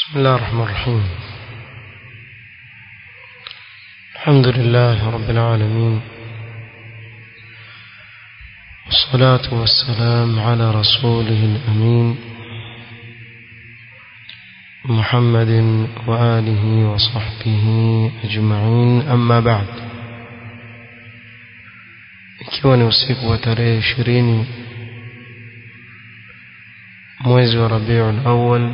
بسم الله الرحمن الرحيم الحمد لله رب العالمين والصلاة والسلام على رسوله الأمين محمد وآله وصحبه أجمعين أما بعد ikiwa ni usiku wa tarehe ishirini mwezi wa rabiul awal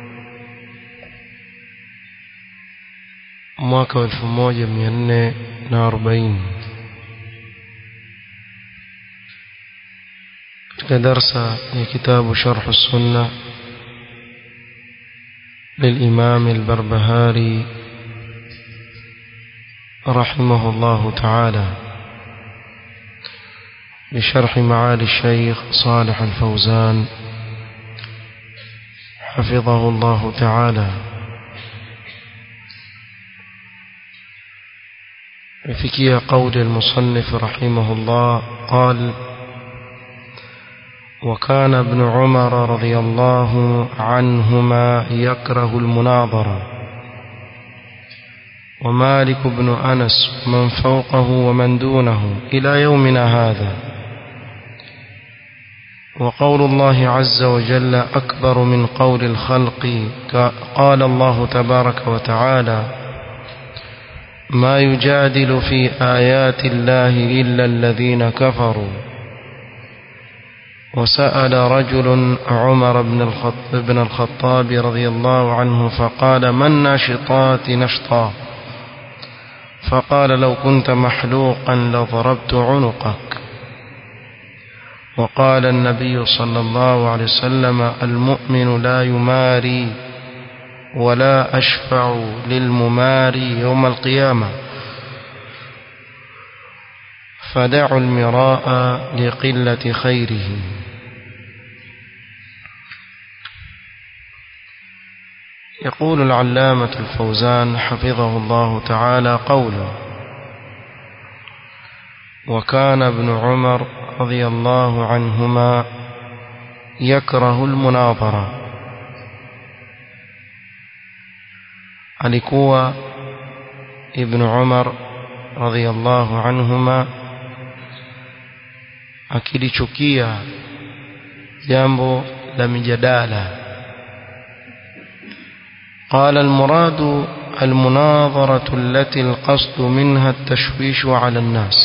mwaka wa elfu moja mia nne na arobaini katika darsa ya kitabu sharhu sunna للإمام البربهاري رحمه الله تعالى بشرح معالي الشيخ صالح الفوزان حفظه الله تعالى فكي قول المصنف رحمه الله قال وكان ابن عمر رضي الله عنهما يكره المناظرة ومالك بن أنس من فوقه ومن دونه إلى يومنا هذا وقول الله عز وجل أكبر من قول الخلق قال الله تبارك وتعالى ما يجادل في آيات الله إلا الذين كفروا وسأل رجل عمر بن الخطاب رضي الله عنه فقال ما الناشطات نشطا فقال لو كنت محلوقا لضربت عنقك وقال النبي صلى الله عليه وسلم المؤمن لا يماري ولا أشفع للمماري يوم القيامة فدعوا المراء لقلة خيره يقول العلامة الفوزان حفظه الله تعالى قوله وكان ابن عمر رضي الله عنهما يكره المناظرة alikuwa ibn Umar radhiyallahu anhuma akilichukia jambo la mijadala قال المراد المناظرة التي القصد منها التشويش على الناس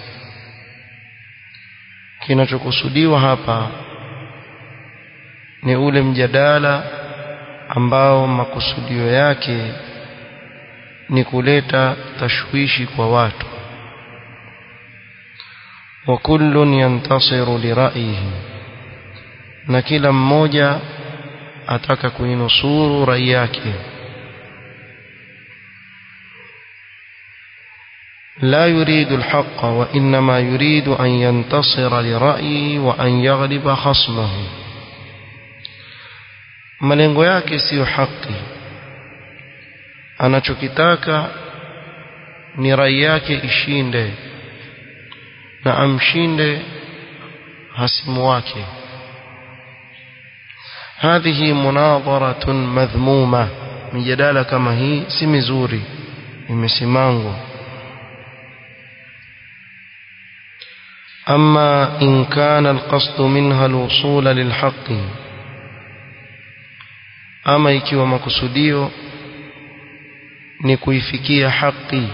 kinachokusudiwa hapa ni ule mjadala ambao makusudio yake ni kuleta tashwishi kwa watu wa kullun yantasiru lira'yihi na kila mmoja ataka kuinusuru rai yake لا يريد الحق وإنما يريد أن ينتصر لرأيه وأن يغلب خصمه malengo yake siyo haki anachokitaka ni rai yake ishinde na amshinde hasimu wake hadhihi munadharatun madhmuma mijadala kama hii si mizuri imesimangwa أما إن كان القصد منها الوصول للحق ama ikiwa makusudio ni kuifikia haki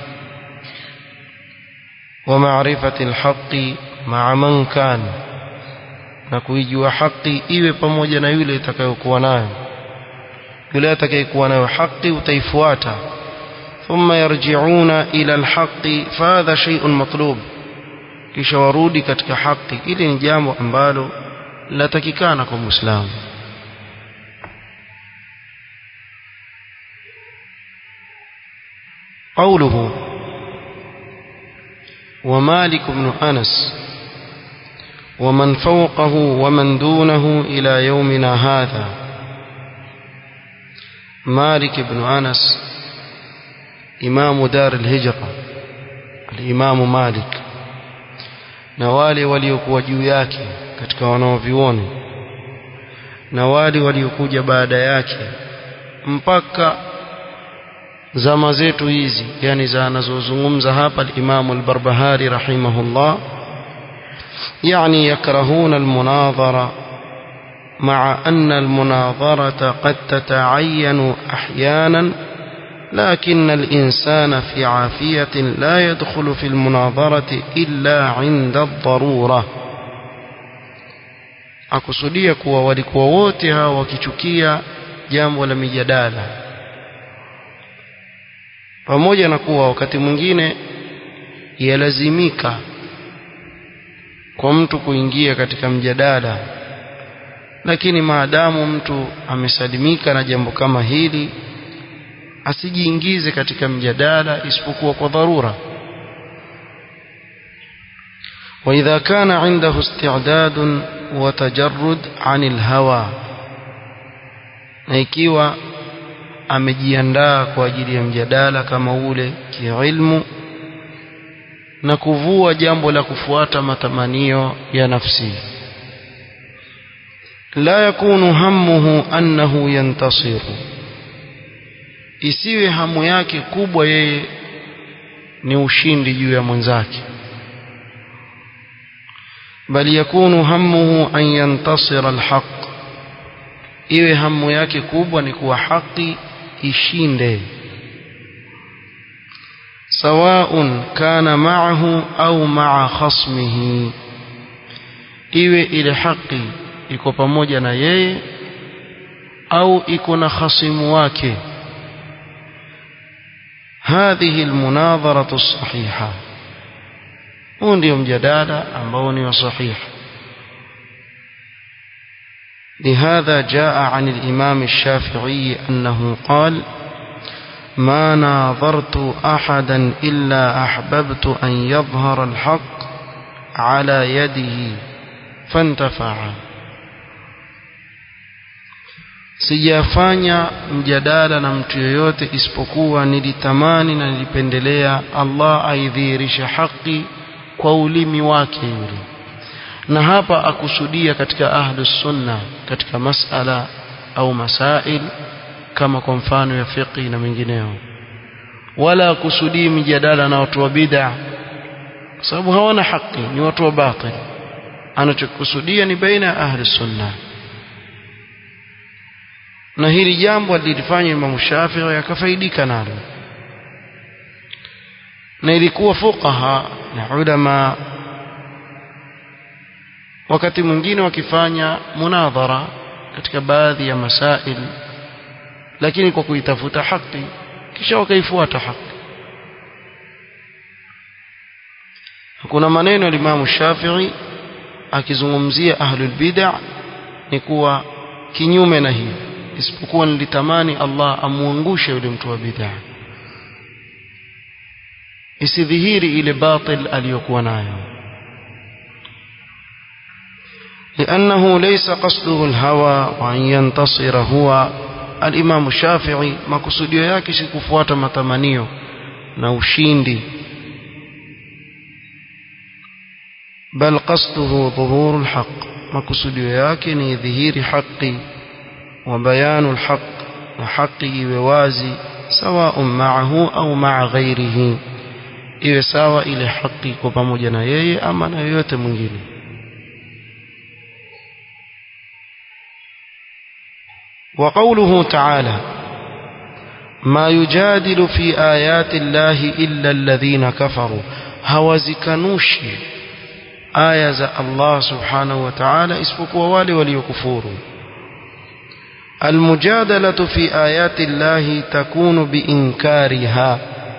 wa maarifati alhaqi ma'a man kana na kuijua haki iwe pamoja na yule itakayokuwa nayo yule atakayekuwa nayo haki utaifuata thumma yarji'una ila alhaqi fahadha shay'un matlub kisha warudi katika haki ili ni jambo ambalo linatakikana kwa muislamu قوله ومالك بن أنس ومن فوقه ومن دونه إلى يومنا هذا مالك بن أنس إمام دار الهجرة الإمام مالك na wale waliokuwa juu yake katika wanaovioni na wale waliokuja baada yake mpaka zama zetu hizi yani za anazozungumza hapa al-Imam al-Barbahari rahimahullah يعني يكرهون المناظرة مع أن المناظرة قد تتعين أحيانا لكن الإنسان في عافية لا يدخل في المناظرة إلا عند الضرورة akusudia kuwa walikuwa wote hao wakichukia jambo la mijadala pamoja na kuwa wakati mwingine yalazimika kwa mtu kuingia katika mjadala lakini maadamu mtu amesalimika na jambo kama hili asijiingize katika mjadala isipokuwa kwa dharura وإذا كان عنده استعداد وتجرد عن الهوى na ikiwa amejiandaa kwa ajili ya mjadala kama ule kiilmu na kuvua jambo la kufuata matamanio ya nafsi la yakunu hammuhu annahu yantasiru isiwe hamu yake kubwa yeye ni ushindi juu ya mwenzake bali yakunu hammuhu an yantasira alhaq iwe hamu yake kubwa ni kuwa haki ishinde سواء كان معه أو مع خصمه iwe ile haki iko pamoja na yeye au iko na khasimu wake هذه المناظرة الصحيحة huu ndio mjadala ambao ni wa sahih لهذا جاء عن الإمام الشافعي أنه قال ما ناظرت أحدا إلا أحببت أن يظهر الحق على يده فانتفع sijafanya mjadala na mtu yoyote isipokuwa nilitamani na nilipendelea Allah aidhihirishe haki kwa ulimi wake yule na hapa akusudia katika ahlus sunna katika masala au masail kama kwa mfano ya fiqh na mengineo wala akusudii mijadala na watu wa bid'a kwa sababu hawana haki ni watu wa batil anachokusudia ni baina ya ahli sunna na hili jambo alilifanya Imam Shafi'i akafaidika nalo na ilikuwa fuqaha na ulama wakati mwingine wakifanya munadhara katika baadhi ya masail lakini kwa kuitafuta haki kisha wakaifuata haki kuna maneno ya Imam Shafi'i akizungumzia ahlul bid'ah ni kuwa kinyume na hii isipokuwa nilitamani Allah amuangushe yule mtu wa bid'ah isidhihiri ile batil aliyokuwa nayo لأنه ليس قصده الهوى وأن ينتصر هو الإمام الشافعي makusudio yake si kufuata matamanio na ushindi بل قصده ظهور الحق makusudio yake ni dhihiri haki wa bayanu alhaq na haki iwe wazi sawa ma'ahu au ma'a ghairihi iwe sawa ile haki kwa pamoja na yeye ama na yoyote mwingine وقوله تعالى ما يجادل في آيات الله إلا الذين كفروا هوزكنوشي آية الله سبحانه وتعالى اسفكوا والي وليكفوروا المجادلة في آيات الله تكون بإنكارها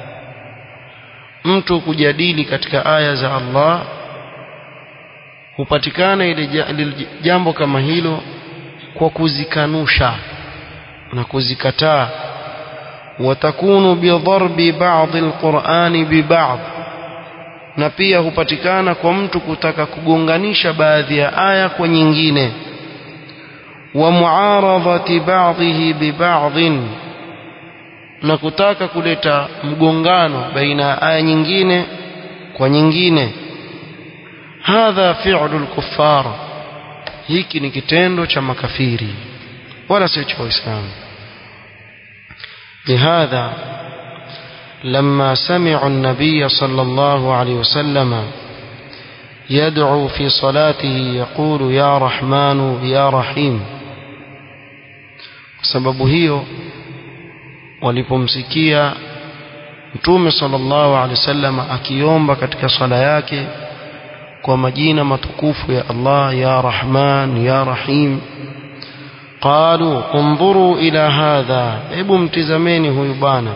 mtu kujadili katika aya za Allah hupatikana ile jambo kama hilo kwa kuzikanusha na kuzikataa watakunu bidharbi ba'd alqur'ani biba'd na pia hupatikana kwa mtu kutaka kugonganisha baadhi ya aya kwa nyingine wa muaradhati ba'dhihi biba'dhin na kutaka kuleta mgongano baina ya aya nyingine kwa nyingine hadha fi'lu al-kuffar hiki ni kitendo cha makafiri wala sio cha waislamu لهذا لما سمعوا النبي صلى الله عليه وسلم يدعو في صلاته يقول يا رحمن يا رحيم sababu hiyo walipomsikia mtume sallallahu alaihi wasallam akiomba katika sala yake kwa majina matukufu ya Allah ya Rahman ya Rahim qalu انظروا الى هذا hebu mtizameni huyu bwana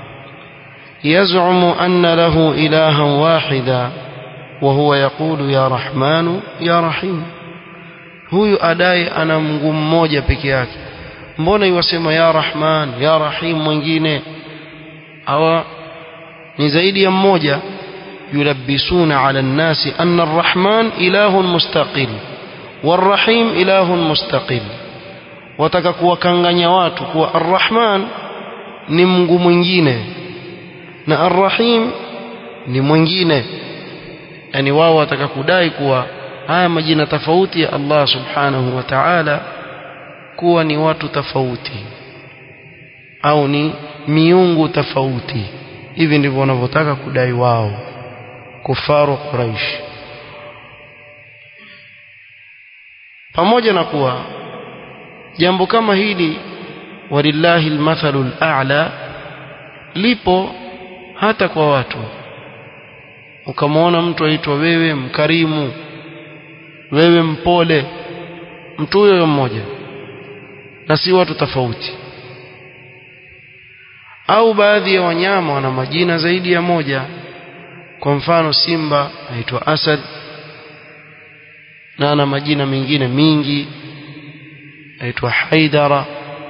يزعم أن له إلها واحدا وهو يقول يا رحمن يا رحيم huyu adai ana Mungu mmoja peke yake mbona iwasema ya Rahman ya Rahim mwingine awa ni zaidi ya mmoja yulabbisuna ala nnasi anna arrahman ilahun mustaqil warrahim ilahun mustaqil wataka kuwakanganya watu kuwa arrahman ni Mungu mwingine na arrahim ni mwingine yani wao wataka kudai kuwa haya majina tofauti ya Allah subhanahu wa ta'ala kuwa ni watu tofauti au ni miungu tofauti hivi ndivyo wanavyotaka kudai wao kufaru Quraish pamoja na kuwa jambo kama hili walillahi almathalu al'a lipo hata kwa watu ukamwona mtu aitwa wewe mkarimu wewe mpole mtu huyo mmoja na si watu tofauti au baadhi ya wanyama wana majina zaidi ya moja kwa mfano simba aitwa asad na ana majina mengine mingi aitwa haidara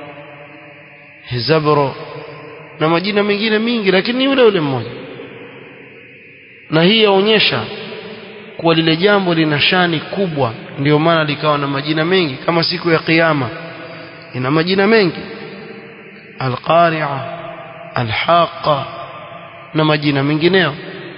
hizabro na majina mengine mingi lakini ni yule yule mmoja na hii yaonyesha kuwa lile jambo lina shani kubwa ndio maana likawa na majina mengi kama siku ya kiyama ina majina mengi alqari'a alhaqa na majina mengineyo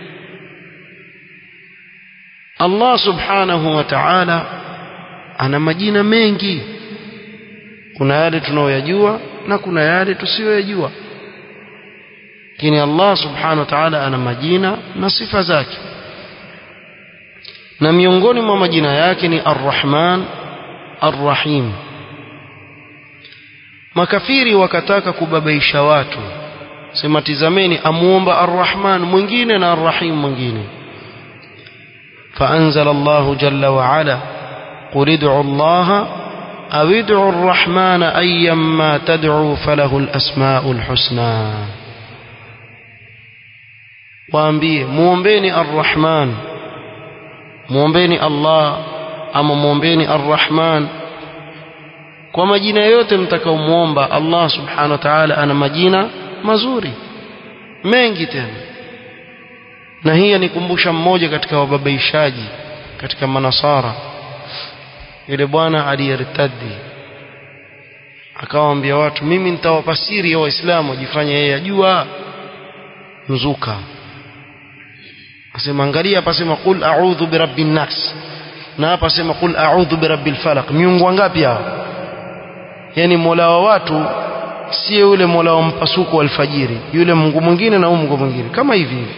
Allah subhanahu wa ta'ala ana majina mengi kuna yale tunayoyajua na kuna yale tusiyoyajua lakini Allah subhanahu wa ta'ala ana majina na sifa zake na miongoni mwa majina yake ni Ar-Rahman Ar-Rahim makafiri wakataka kubabaisha watu sema tizameni amuomba Ar-Rahman mwingine na Ar-Rahim mwingine فأنزل الله جل وعلا قل ادعوا الله أو ادعوا الرحمن أيما تدعوا فله الأسماء الحسنى waambie muombeni arrahman muombeni allah ama muombeni arrahman kwa majina yote mtakaomuomba allah subhanahu wa ta'ala ana majina mazuri mengi tena na hii anikumbusha mmoja katika wababaishaji katika manasara yule bwana aliyertadi akawaambia watu mimi nitawapa siri ya waislamu wajifanye yeye ajua mzuka asema angalia hapa sema qul a'udhu birabbin nas na hapa sema qul a'udhu birabbil falaq miungu wangapi hao yani mola wa watu si yule mola wa mpasuko alfajiri yule mungu mwingine na mungu mwingine kama hivi hivi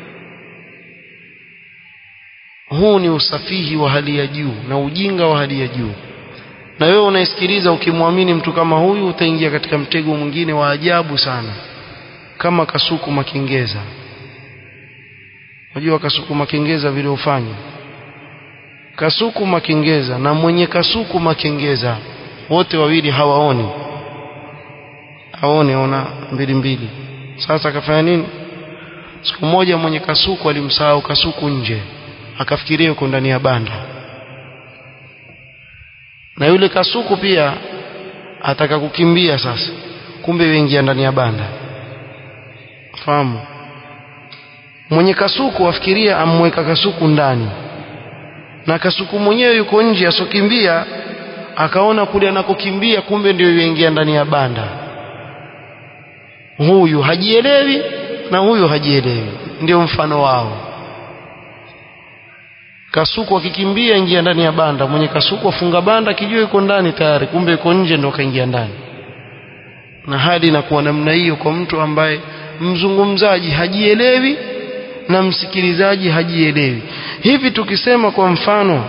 huu ni usafihi wa hali ya juu na ujinga wa hali ya juu na wewe unaisikiliza ukimwamini mtu kama huyu utaingia katika mtego mwingine wa ajabu sana kama kasuku makengeza unajua kasuku makengeza vile ufanya kasuku makengeza na mwenye kasuku makengeza wote wawili hawaoni haoni ona mbili mbili sasa akafanya nini siku moja mwenye kasuku alimsahau kasuku nje akafikiria yuko ndani ya banda na yule kasuku pia ataka kukimbia sasa kumbe yuingia ndani ya banda fahamu mwenye kasuku afikiria amweka kasuku ndani na kasuku mwenyewe yuko nje asokimbia akaona kule anakokimbia kumbe ndio yuingia ndani ya banda huyu hajielewi na huyu hajielewi ndio mfano wao kasuku akikimbia ingia ndani ya banda mwenye kasuku afunga banda kijua yuko ndani tayari kumbe yuko nje ndio kaingia ndani na hali inakuwa namna hiyo kwa mtu ambaye mzungumzaji hajielewi na msikilizaji hajielewi hivi tukisema kwa mfano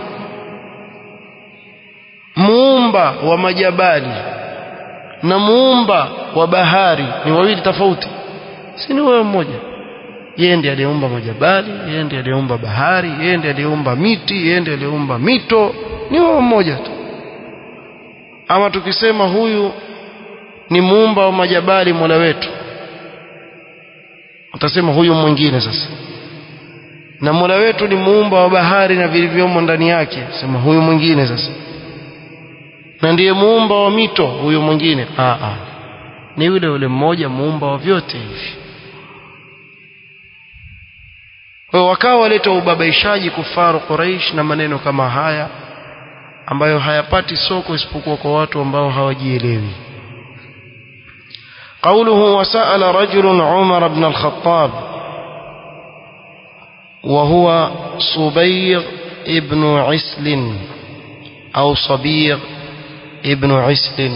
muumba wa majabali na muumba wa bahari ni wawili tofauti si ni wewe mmoja yeye ndiye aliyeumba majabali yeye ndiye aliyeumba bahari yeye ndiye aliyeumba miti yeye ndiye aliyeumba mito ni wewe mmoja tu ama tukisema huyu ni muumba wa majabali mola wetu utasema huyu mwingine sasa na mola wetu ni muumba wa bahari na vilivyomo ndani yake sema huyu mwingine sasa na ndiye muumba wa mito huyu mwingine ah ah ni yule yule mmoja muumba wa vyote hivi kwa wakawa waleta ubabaishaji kufaru Quraish na maneno kama haya ambayo hayapati soko isipokuwa kwa watu ambao hawajielewi قوله وسأل رجل عمر بن الخطاب وهو صبيغ ابن عسل أو صبيغ ابن عسل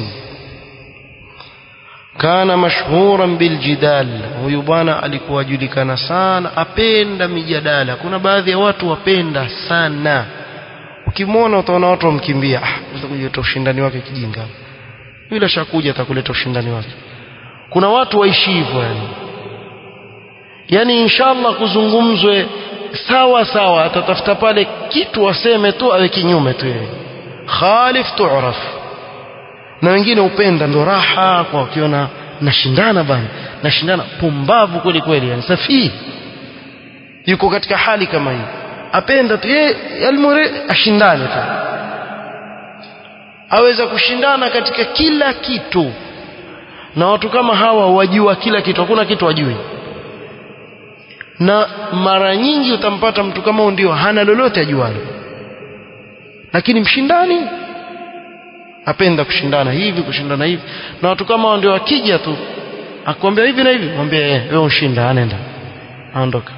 كان مشهورا بالجدال huyu bwana alikuwa ajulikana sana apenda mijadala kuna baadhi ya watu wapenda sana ukimwona utaona watu wamkimbia ah utakuja ushindani wake kijinga yule shakuja atakuleta ushindani wake kuna watu waishi hivyo yani yani inshallah kuzungumzwe sawa sawa atatafuta pale kitu waseme tu awe kinyume tu yeye khalif tu'raf na wengine upenda ndo raha kwa ukiona nashindana bana nashindana pumbavu kweli kweli yani safi yuko katika hali kama hii apenda tu yeye almure ashindane tu aweza kushindana katika kila kitu na watu kama hawa wajua kila kitu hakuna kitu wajui na mara nyingi utampata mtu kama ndio hana lolote ajualo lakini mshindani apenda kushindana hivi kushindana hivi na watu kama hao ndio wakija tu akwambia hivi na hivi mwambie wewe ushinda anaenda aondoka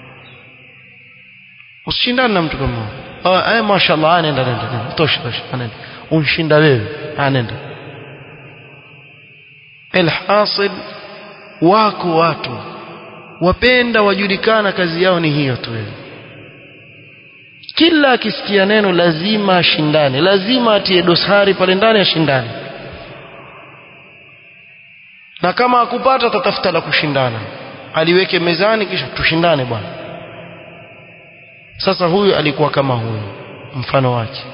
usishindane na mtu kama huyo ah eh mashallah anaenda anaenda tosha tosha anaenda unshinda wewe anaenda alhasil wako watu wapenda wajulikana kazi yao ni hiyo tu kila akisikia neno lazima ashindane lazima atie dosari pale ndani ashindane na kama akupata atatafuta la kushindana aliweke mezani kisha tushindane bwana sasa huyu alikuwa kama huyu mfano wake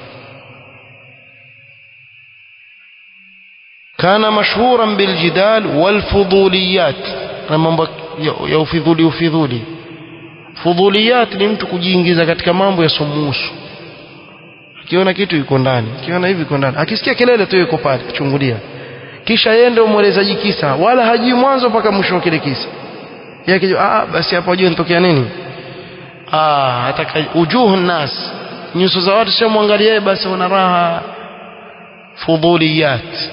كان مشهورا بالجدال والفضوليات na mambo ya ufidhuli ufidhuli fudhuliyat ni mtu kujiingiza katika mambo ya sumuhusu akiona kitu yuko ndani akiona hivi yuko ndani akisikia kelele tu yuko pale kuchungulia kisha yende umwelezaji kisa wala hajui mwanzo mpaka mwisho wa kile kisa yake ah basi hapo ajue nitokea nini ah ataka ujuhu nas nyuso za watu sio mwangalia yeye basi wana raha fudhuliyat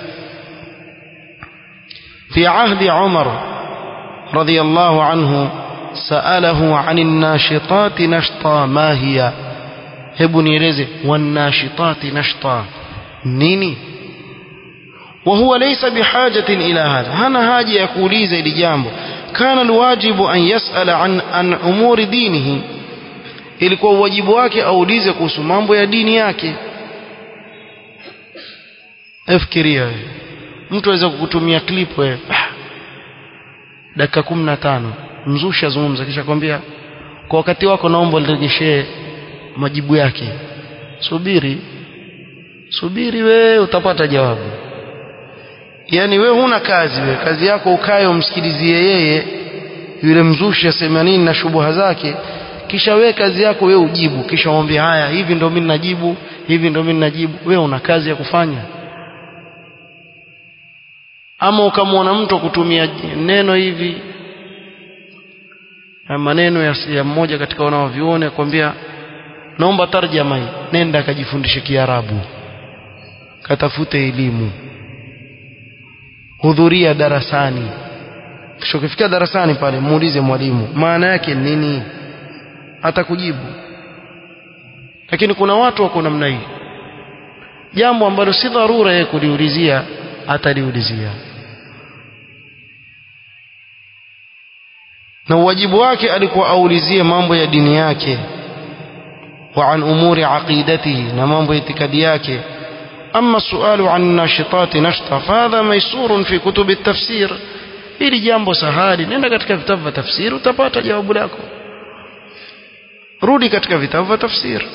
في عهد عمر رضي الله عنه سأله عن الناشطات نشطا ما هي hebu nieleze wanashitati nashta nini وهو ليس بحاجة إلى هذا هنا حاجة يقولي زي jambo كان الواجب أن يسأل عن عن أمور دينه ilikuwa wajibu wake aulize kuhusu mambo ya dini yake efikiria wewe mtu aweza kukutumia clip wewe dakika 15 mzusha zungumza kisha kwambia kwa wakati wako naomba nirejeshee majibu yake subiri subiri we utapata jawabu yani we huna kazi we kazi yako ukae umsikilizie yeye yule mzushi asema nini na shubuha zake kisha we kazi yako we ujibu kisha mwambie haya hivi ndo mimi najibu hivi ndo mimi najibu we una kazi ya kufanya ama ukamwona mtu kutumia neno hivi maneno ya, ya mmoja katika wanaovioni akwambia naomba tarjama hii nenda akajifundishe kiarabu katafute elimu hudhuria darasani kisha ukifika darasani pale muulize mwalimu maana yake nini atakujibu lakini kuna watu wako namna hii jambo ambalo si dharura yeye kuliulizia ataliulizia na wajibu wake alikuwa aulizie mambo ya dini yake wa an umuri aqidatihi na mambo ya itikadi yake أما السؤال عن الناشطات نشطة فهذا ميسور في كتب التفسير ili jambo sahali nenda katika vitabu vya tafsiri utapata jawabu lako rudi katika vitabu vya tafsiri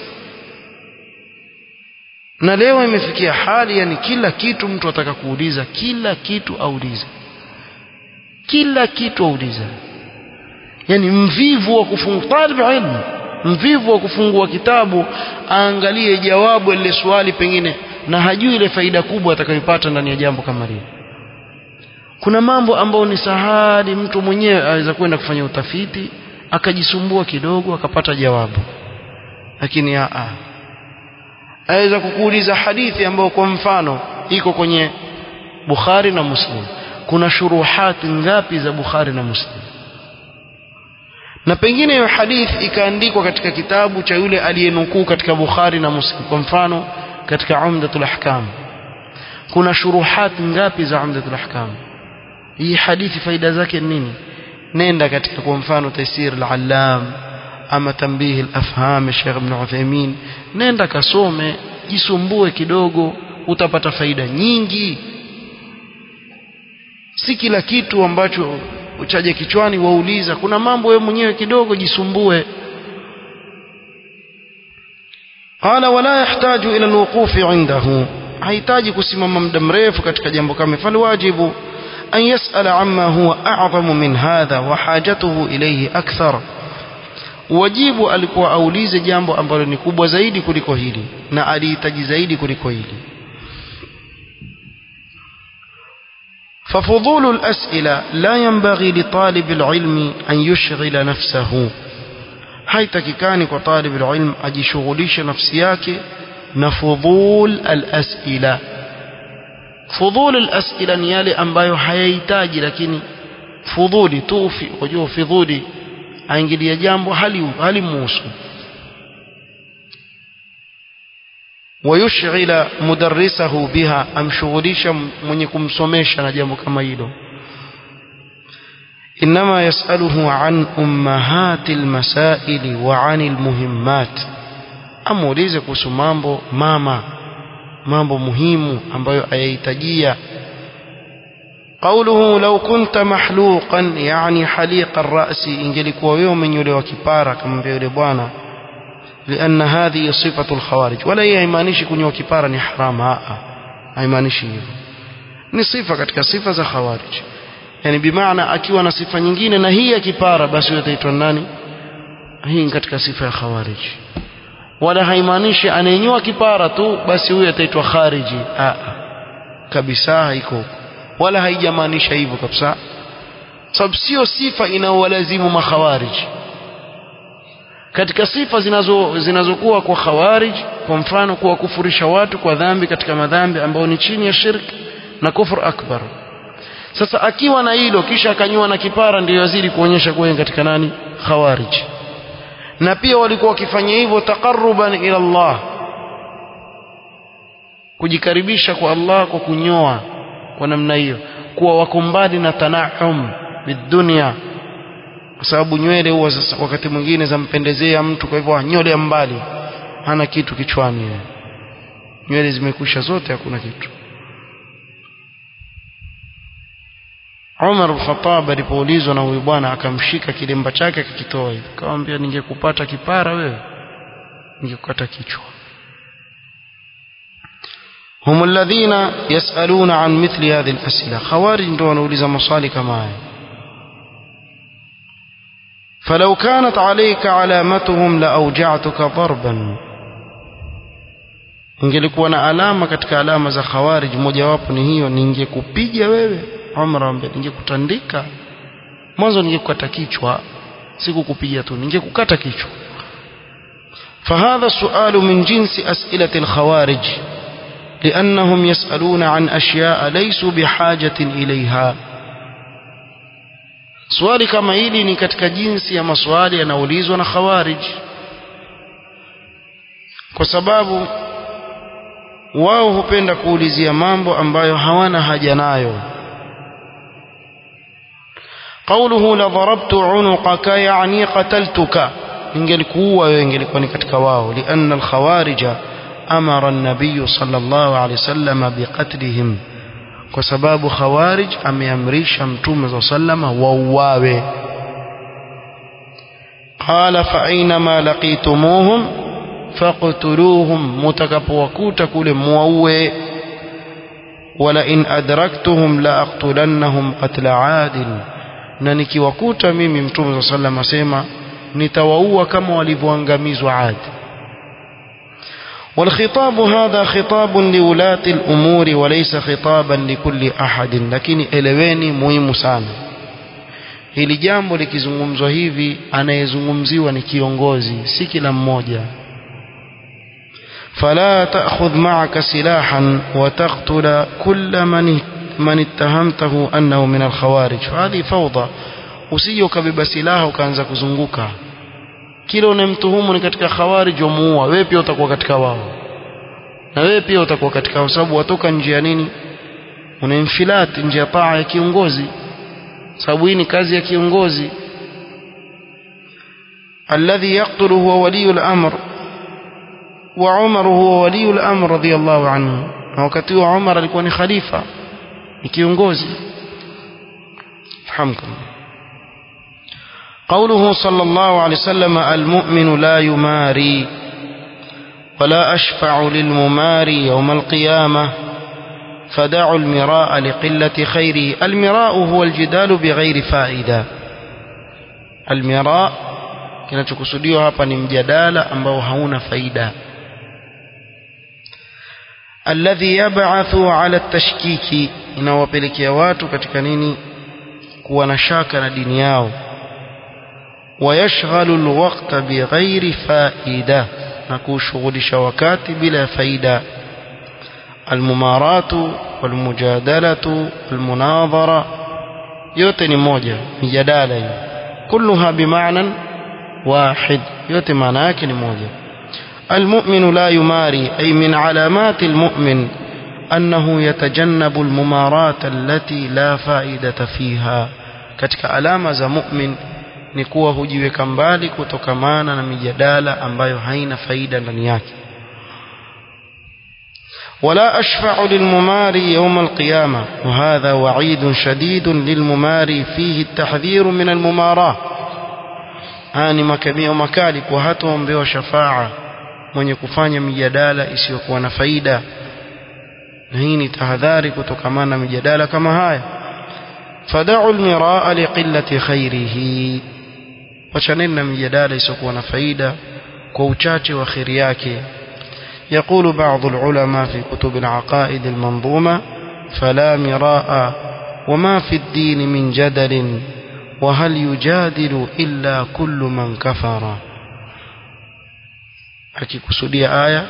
na leo imefikia hali yani kila kitu mtu ataka kuuliza kila kitu auliza kila kitu auliza yani mvivu wa kufungua talib ilmu mvivu wa kufungua kitabu aangalie jawabu lile swali pengine na hajui ile faida kubwa atakayopata ndani ya jambo kama lile kuna mambo ambayo ni sahali mtu mwenyewe aweza kwenda kufanya utafiti akajisumbua kidogo akapata jawabu lakini a a aweza kukuuliza hadithi ambayo kwa mfano iko kwenye Bukhari na Muslim kuna shuruhati ngapi za Bukhari na Muslim na pengine hiyo hadithi ikaandikwa katika kitabu cha yule aliyenukuu katika Bukhari na Muslim kwa mfano katika Umdatul Ahkam kuna shuruhat ngapi za Umdatul Ahkam hii hadithi faida zake nini nenda katika kwa mfano Taisir al-Allam ama Tanbih al-Afham Sheikh Ibn Uthaymeen nenda kasome jisumbue kidogo utapata faida nyingi si kila kitu ambacho uchaje kichwani wauliza kuna mambo wewe mwenyewe kidogo jisumbue قال ولا يحتاج إلى الوقوف عنده hahitaji kusimama muda mrefu katika jambo kama falwajibu an yasala amma huwa a'zamu min hadha wa hajatuhu ilayhi akthar wajibu alikuwa aulize jambo ambalo ni kubwa zaidi kuliko hili na alihitaji zaidi kuliko hili ففضول الأسئلة لا ينبغي لطالب العلم أن يشغل نفسه haitakikani kwa talib alilm ajishughulishe nafsi yake na fudhul alasila fudhul alasila ni yale ambayo hayahitaji lakini fudhuli tu unajua fudhuli aingilia jambo hali halimuhusu ويشغل مدرسه بها amshughulisha mwenye kumsomesha na jambo kama hilo إنما يسأله عن أمهات المسائل وعن المهمات amuulize kuhusu mambo mama mambo muhimu ambayo ayahitajia قوله لو كنت محلوقا يعني حليق الرأس ingelikuwa wewe umenyolewa kipara kama vile bwana لأن هذه صفة الخوارج ولا haimaanishi kunyoa kipara ni haram haa haimaanishi hivyo ni sifa katika sifa za khawarij yani bimaana akiwa na sifa nyingine na hii ya kipara basi huyo ataitwa nani hii ni katika sifa ya khawarij wala haimaanishi anayenyoa kipara tu basi huyo ataitwa khariji a kabisa haiko huko wala haijamaanisha hivyo kabisa sababu sio sifa inaowalazimu makhawarij katika sifa zinazo zinazokuwa kwa khawarij kwa mfano kuwakufurisha watu kwa dhambi katika madhambi ambayo ni chini ya shirk na kufur akbar sasa akiwa na hilo kisha akanyua na kipara ndio yazidi kuonyesha kuwa katika nani khawarij na pia walikuwa wakifanya hivyo taqarruban ila Allah kujikaribisha kwa Allah kwa kunyoa kwa namna hiyo kuwa wako mbali na tanahum bidunia kwa sababu nywele huwa sasa wakati mwingine zampendezea mtu kwa hivyo nyole mbali hana kitu kichwani nywele zimekusha zote hakuna kitu Umar al-Khattab alipoulizwa na huyu bwana akamshika kilemba chake akakitoa hivi akamwambia ningekupata kipara wewe ningekukata kichwa هم الذين يسألون عن مثل هذه الأسئلة خوارج ndio wanauliza maswali kama haya فلو كانت عليك علامتهم لأوجعتك ضربا ingelikuwa na alama katika alama za khawarij mojawapo ni hiyo ningekupiga wewe Umar ambaye ningekutandika mwanzo ningekukata kichwa sikukupiga tu ningekukata kichwa فهذا السؤال من جنس أسئلة الخوارج لأنهم يسألون عن أشياء ليسوا بحاجة إليها swali kama hili ni katika jinsi ya maswali yanaulizwa na khawarij kwa sababu wao hupenda kuulizia mambo ambayo hawana haja nayo قوله لضربت عنقك يعني قتلتك ingelikuwa wewe ingelikuwa ni katika wao lianna alkhawarija amara an-nabiy sallallahu alayhi wasallam biqatlihim kwa sababu khawarij ameamrisha mtume za sallama wauawe qala fa aynama laqitumuhum faqtuluhum mutakapowakuta kule muwaue wala in adraktuhum la aqtulannahum qatla adil na nikiwakuta mimi mtume za sallama asema nitawaua kama walivyoangamizwa adi والخطاب هذا خطاب لولاة الأمور وليس خطابا لكل أحد لكن eleweni muhimu sana hili jambo likizungumzwa hivi anayezungumziwa ni kiongozi si kila mmoja فلا تأخذ معك سلاحا وتقتل كل من من اتهمته أنه من الخوارج فهذه فوضى usije ukabeba silaha ukaanza kuzunguka kila unamtuhumu ni katika khawarij wamuua wewe pia utakuwa katika wao na wewe pia utakuwa katika wao sababu watoka nje ya nini unainfilat nje ya taa ya kiongozi sababu hii ni kazi ya kiongozi alladhi yaqtulu huwa waliyul amr wa Umar huwa waliyul amr radiyallahu anhu na wakati wa Umar alikuwa ni khalifa ni kiongozi fahamkum قوله صلى الله عليه وسلم المؤمن لا يماري ولا أشفع للمماري يوم القيامة فدعوا المراء لقلة خيره المراء هو الجدال بغير فائدة المراء kinachokusudiwa hapa ni mjadala ambao hauna faida alladhi yab'athu ala tashkiki inawapelekea watu katika nini kuwa na shaka na dini yao ويشغل الوقت بغير فائدة نكوشغل شوكات بلا فائدة الممارات والمجادلة والمناظرة يوتني موجة مجادلة كلها بمعنى واحد يوتي معناك موجة المؤمن لا يماري أي من علامات المؤمن أنه يتجنب الممارات التي لا فائدة فيها كتك علامة مؤمن ni kuwa hujiweka mbali kutokamana na mijadala ambayo haina faida ndani yake ولا أشفع للمماري يوم القيامة وهذا وعيد شديد للمماري فيه التحذير من المماراة هاني مكمية ومكالك وهاتهم بيو شفاعة من يكفاني مجدالة إسيوكوا نفايدة نهيني تهذاري كتكمانا مجدالة كما هاي فدعوا المراء لقلة خيره wachaneni na mijadala isiyokuwa na faida kwa uchache wa kheri yake يقول بعض العلماء في كتب العقائد المنظومة فلا مراء وما في الدين من جدل وهل يجادل إلا كل من كفر akikusudia aya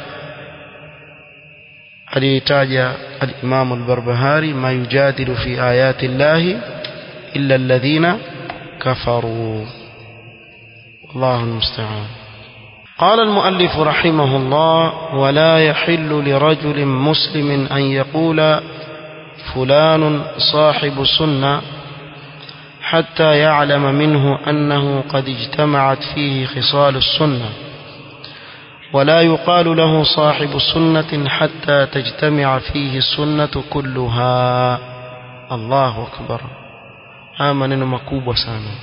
aliyotaja al-Imam al-Barbahari ma yujadilu fi ayati llahi illa alladhina kafaru الله المستعان قال المؤلف رحمه الله ولا يحل لرجل مسلم أن يقول فلان صاحب سنة حتى يعلم منه أنه قد اجتمعت فيه خصال السنة ولا يقال له صاحب سنة حتى تجتمع فيه السنة كلها الله أكبر آمن مكوب سانا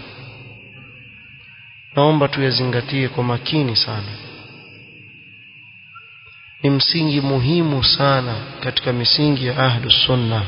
naomba tuyazingatie kwa makini sana ni msingi muhimu sana katika misingi ya ahlu sunna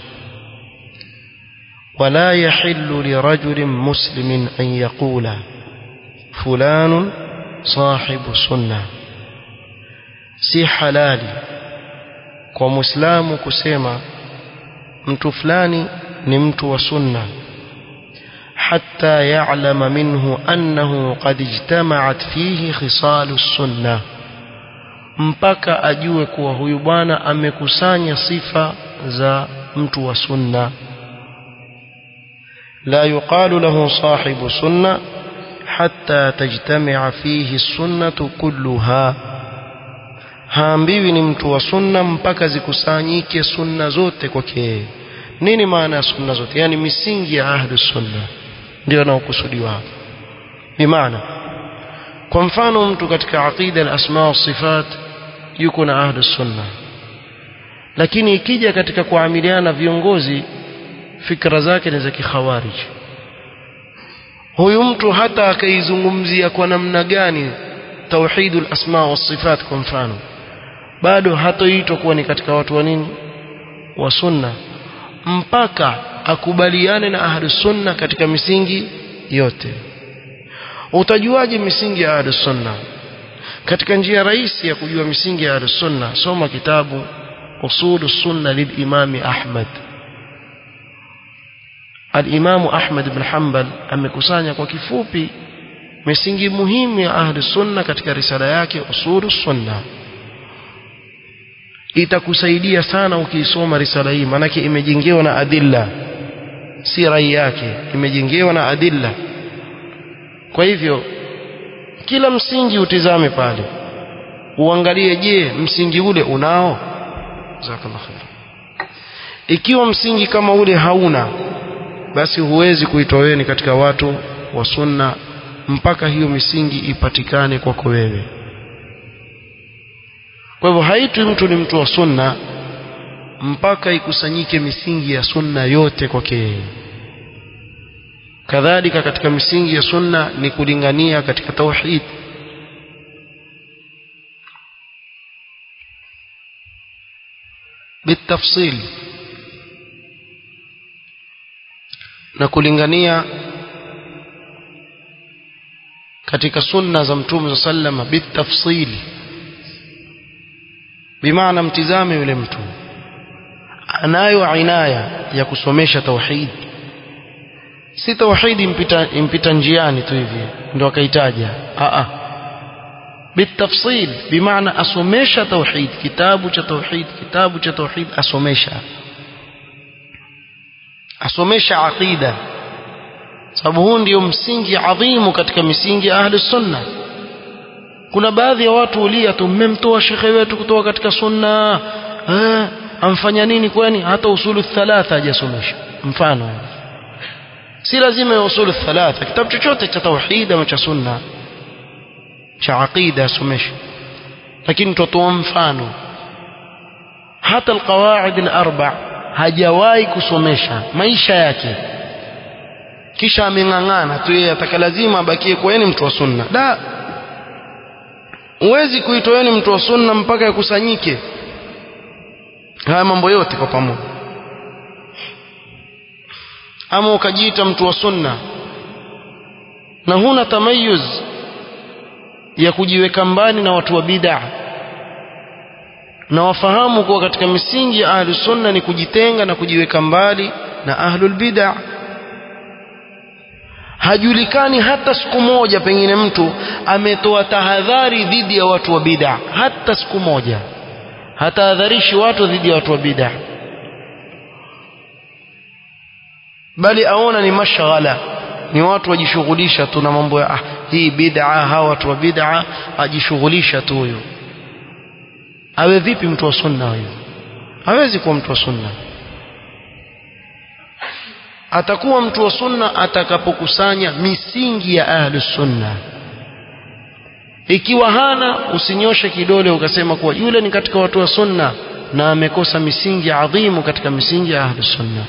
wala yahillu lirajulin muslimin an yaqula fulanun sahibu sunna si halali kwa muislamu kusema mtu fulani ni mtu wa sunna حتى يعلم منه أنه قد اجتمعت فيه خصال السنة mpaka ajue kuwa huyu bwana amekusanya sifa za mtu wa sunna la yuqalu lahu sahibu sunna hatta tajtamia fihi sunnatu kulluha haambiwi ni mtu wa sunna mpaka zikusanyike sunna zote kwake nini maana ya sunna zote yani misingi ya ahlu sunna ndio anaokusudiwa hapa bimaana kwa mfano mtu katika aqida al-asma wa sifat yuko na ahlus sunna lakini ikija katika kuamiliana viongozi fikra zake ni za kikhawarij huyu mtu hata akaizungumzia kwa namna gani tauhidul asma wa sifat kwa mfano bado hatoitwa kuwa ni katika watu wa nini wa sunna mpaka akubaliane na ahlus sunna katika misingi yote utajuaje misingi ya ahlus sunna katika njia rahisi ya kujua misingi ya ahlus sunna soma kitabu usul sunna lilimami ahmad alimamu ahmad ibn hanbal amekusanya kwa kifupi misingi muhimu ya ahlus sunna katika risala yake usul sunna itakusaidia sana ukiisoma risala hii maanake imejengewa na adilla si rai yake imejengewa na adilla kwa hivyo kila msingi utizame pale uangalie je msingi ule unao jazakallahu khair ikiwa msingi kama ule hauna basi huwezi kuitwa wewe ni katika watu wa sunna mpaka hiyo misingi ipatikane kwako wewe kwa hivyo haitwi mtu ni mtu wa sunna mpaka ikusanyike misingi ya sunna yote kwake yeye kadhalika katika misingi ya sunna ni kulingania katika tauhid بالتفصيل na kulingania katika sunna za mtume sallama bitafsil bimaana mtizame yule mtu anayo inaya ya kusomesha tauhid si tauhidi impita, impita njiani tu hivi ndio akaitaja a a bitafsil bimaana asomesha tauhid kitabu cha tauhid kitabu cha tauhid asomesha asomesha aqida sababu huu ndio msingi adhimu katika misingi ya ahli sunna kuna baadhi ya watu ulia tu mmemtoa shekhe wetu kutoka katika sunna eh, amfanya nini kwani hata usulu thalatha hajasomesha mfano si lazima ya usulu thalatha kitabu chochote cha tauhid ama cha sunna cha aqida asomesha lakini tutoa mfano hata alqawaid alarba hajawahi kusomesha maisha yake kisha ameng'ang'ana tu yeye ataka lazima abakie kwa yeye mtu wa sunna da huwezi kuitwa wewe mtu wa sunna mpaka yakusanyike haya mambo yote kwa pamoja ama ukajiita mtu wa sunna na huna tamayuz ya kujiweka mbali na watu wa bid'a na wafahamu kuwa katika misingi ya ahlu sunna ni kujitenga na kujiweka mbali na ahlul bid'a hajulikani hata siku moja pengine mtu ametoa tahadhari dhidi ya watu wa bid'a hata siku moja hatahadharishi watu dhidi ya watu wa bid'a bali aona ni mashghala ni watu wajishughulisha tu na mambo ya ah, hii bid'a hawa watu wa bid'a ajishughulisha tu huyo awe vipi mtu wa sunna huyo hawezi kuwa mtu wa sunna atakuwa mtu wa sunna atakapokusanya misingi ya ahlus sunna ikiwa hana usinyoshe kidole ukasema kuwa yule ni katika watu wa sunna na amekosa misingi adhimu katika misingi ya ahlus sunna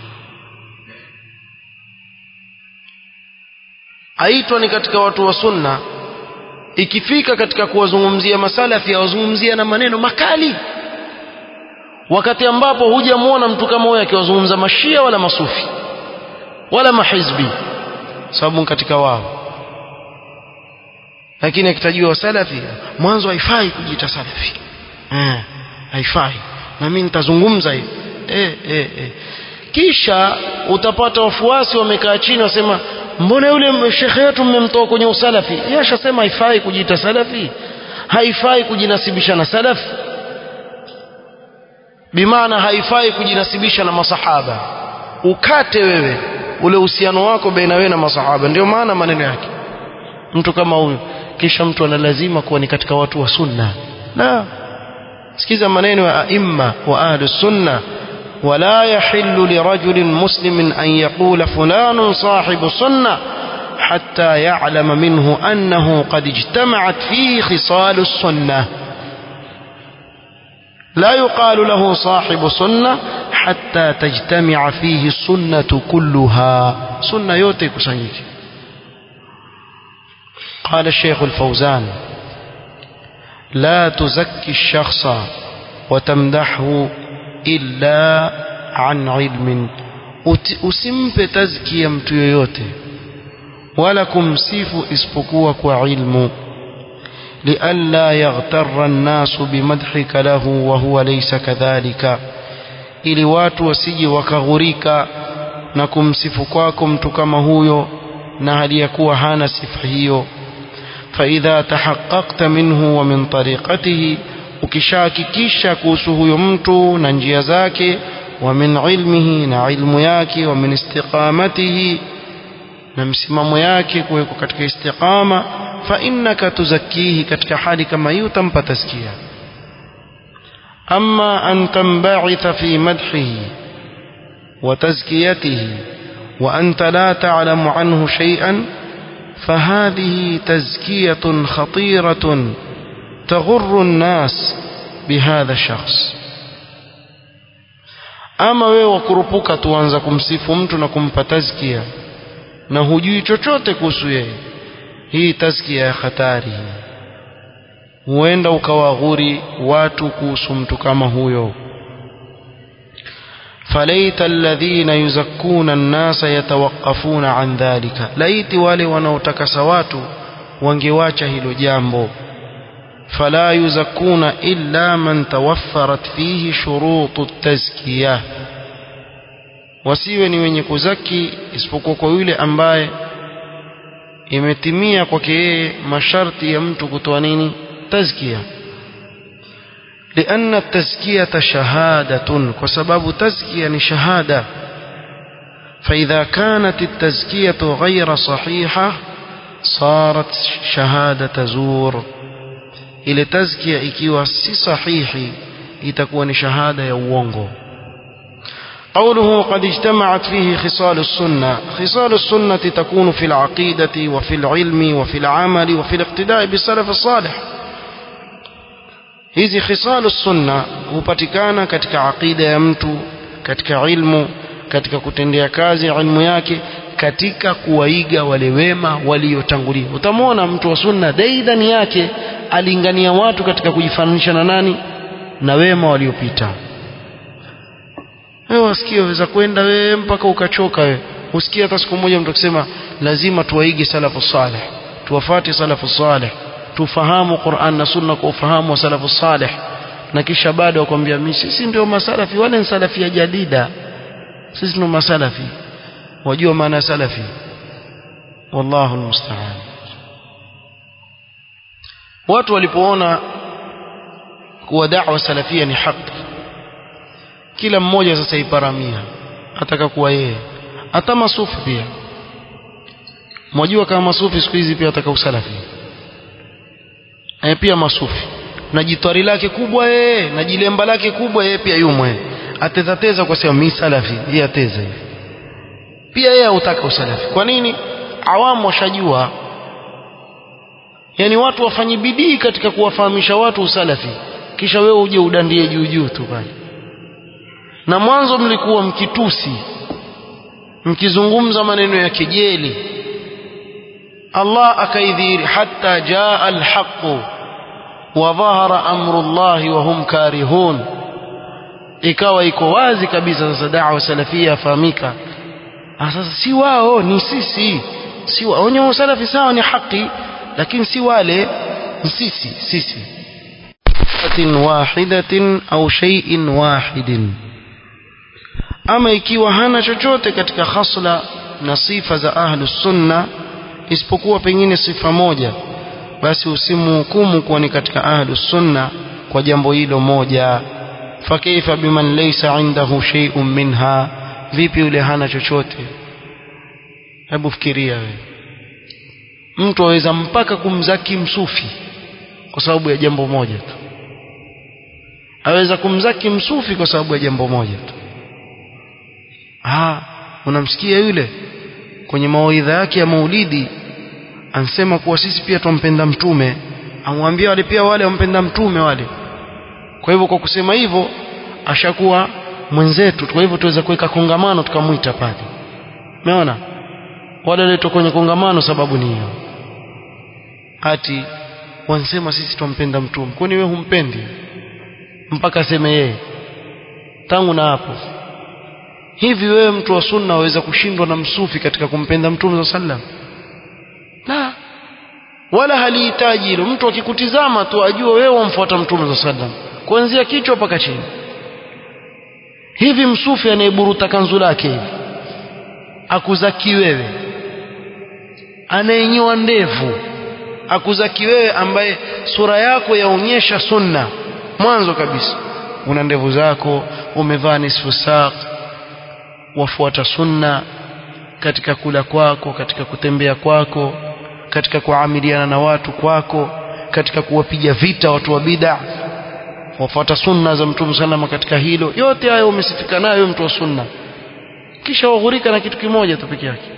aitwa ni katika watu wa sunna ikifika katika kuwazungumzia masalafi awazungumzia na maneno makali wakati ambapo hujamwona mtu kama huyo akiwazungumza mashia wala masufi wala mahizbi sababu katika wao lakini akitajiwa salafi mwanzo haifai kujiita salafi eh haifai na mimi nitazungumza hivi eh, eh, eh. kisha utapata wafuasi wamekaa chini wasema mbona yule shekhe wetu mmemtoa kwenye usalafi yeye ashasema haifai kujiita salafi haifai kujinasibisha na salafi bimaana haifai kujinasibisha na masahaba ukate wewe ule uhusiano wako baina wewe na masahaba ndio maana maneno yake mtu kama huyu kisha mtu ana lazima kuwa ni katika watu wa sunna na sikiza maneno ya aimma wa ahli sunna ولا يحل لرجل مسلم أن يقول فلان صاحب سنة حتى يعلم منه أنه قد اجتمعت فيه خصال السنة لا يقال له صاحب سنة حتى تجتمع فيه السنة كلها سنة يوتي كسنيك قال الشيخ الفوزان لا تزكي الشخص وتمدحه إلا عن علم usimpe tazkia mtu yoyote wala kumsifu isipokuwa kwa ilmu lialla yaghtarra nnasu bimadhika lahu wa huwa laysa kadhalika ili watu wasije wakaghurika na kumsifu kwako mtu kama huyo na hali ya kuwa hana sifa hiyo faidha tahaqqaqta minhu wa min tariqatihi ukishahakikisha kuhusu huyo mtu na njia zake wa min ilmihi na ilmu yake wa min istiqamatihi na msimamo yake kuwekwa katika istiqama fa innaka tuzakihi katika hali kama hiyo utampa taskia ama an tamba'itha fi madhihi wa tazkiyatihi wa anta la ta'lamu anhu shay'an فهذه تزكية خطيرة تغر الناس بهذا الشخص ama wewe wakurupuka tuanza kumsifu mtu na kumpa tazkia na hujui chochote kuhusu yeye hii tazkia ya hatari huenda ukawaghuri watu kuhusu mtu kama huyo فليت الذين يزكون الناس يتوقفون عن ذلك laiti wale wanaotakasa watu wangewacha hilo jambo فلا يزكون إلا من توفرت فيه شروط التزكية wasiwe ni wenye kuzaki isipokuwa kwa yule ambaye imetimia kwake yeye masharti ya mtu kutoa nini tazkia لأن التزكية شهادة وسبب تزكية شهادة فإذا كانت التزكية غير صحيحة صارت شهادة زور ile tazkia ikiwa si sahihi itakuwa ni shahada ya uongo قوله قد اجتمعت فيه خصال السنة خصال السنة تكون في العقيدة وفي العلم وفي العمل وفي الاقتداء بالسلف الصالح hizi khisalu sunna hupatikana katika aqida ya mtu katika ilmu katika kutendea kazi ilmu yake katika kuwaiga wale wema waliotangulia utamwona mtu wa sunna daidani yake alingania watu katika kujifananisha na nani na wema waliopita wewe wasikie waweza kwenda wewe mpaka ukachoka wewe usikie hata siku moja mtu akisema lazima tuwaige salafu salih tuwafate salafu salih tufahamu Qur'an na Sunna kwa ufahamu wa salafu salih na kisha bado wakwambia mimi sisi ndio masalafi wale ni salafi ya jadida sisi ndio masalafi wajua maana salafi wallahu almusta'an watu walipoona kuwa da'wa salafia ni haki kila mmoja sasa iparamia ataka kuwa yeye hata masufi pia mwajua kama masufi siku hizi pia ataka usalafi e, pia masufi na jitwari lake kubwa yeye na jilemba lake kubwa yeye pia yumwe atetateza kwa sema mimi salafi yeye ateza hivi pia yeye hutaka usalafi kwa nini awamu washajua yani watu wafanye bidii katika kuwafahamisha watu usalafi kisha wewe uje udandie juu juu tu pale na mwanzo mlikuwa mkitusi mkizungumza maneno ya kejeli Allah akaidhiri hatta jaa alhaqu wa dhahara amru Allah wa hum karihun ikawa iko wazi kabisa sasa da'wa salafia yafahamika sasa si wao ni sisi si wao wenye salafi sawa ni haki lakini si wale ni sisi sisi wahidatin au shay'in wahidin ama ikiwa hana chochote katika khasla na sifa za ahlus sunna isipokuwa pengine sifa moja basi usimhukumu kuwa ni katika ahlus sunna kwa jambo hilo moja fakaifa biman laysa indahu shay'un minha vipi yule hana chochote hebu fikiria wewe mtu aweza mpaka kumzaki msufi kwa sababu ya jambo moja tu aweza kumzaki msufi kwa sababu ya jambo moja tu ah unamsikia yule kwenye mawaidha yake ya maulidi ansema kuwa sisi pia twampenda mtume amwambia wale pia wale wampenda mtume wale kwa hivyo kwa kusema hivyo ashakuwa mwenzetu kwa hivyo tuweza kuweka kongamano tukamwita pale umeona wale waliotoka kwenye kongamano sababu ni hiyo ati wansema sisi twampenda mtume kwani wewe humpendi mpaka aseme yeye tangu na hapo hivi wewe mtu wa sunna waweza kushindwa na msufi katika kumpenda mtume sallam la wala halihitaji hilo mtu akikutizama tu ajue wewe wamfuata mtume sallam kuanzia kichwa mpaka chini hivi msufi anayeburuta kanzu lake hivi akuzaki wewe anayenyoa ndevu akuzaki wewe ambaye sura yako yaonyesha sunna mwanzo kabisa una ndevu zako umevaa nisfu saq wafuata sunna katika kula kwako katika kutembea kwako katika kuamiliana na watu kwako katika kuwapiga vita watu wa bid'a wafuata sunna za mtume salama katika hilo yote hayo umesifika nayo mtu wa sunna kisha waghurika na kitu kimoja tu peke yake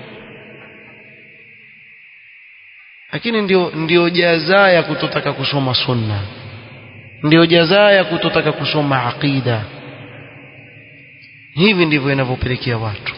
lakini ndio ndio jazaa ya kutotaka kusoma sunna ndio jazaa ya kutotaka kusoma aqida hivi ndivyo inavyopelekea watu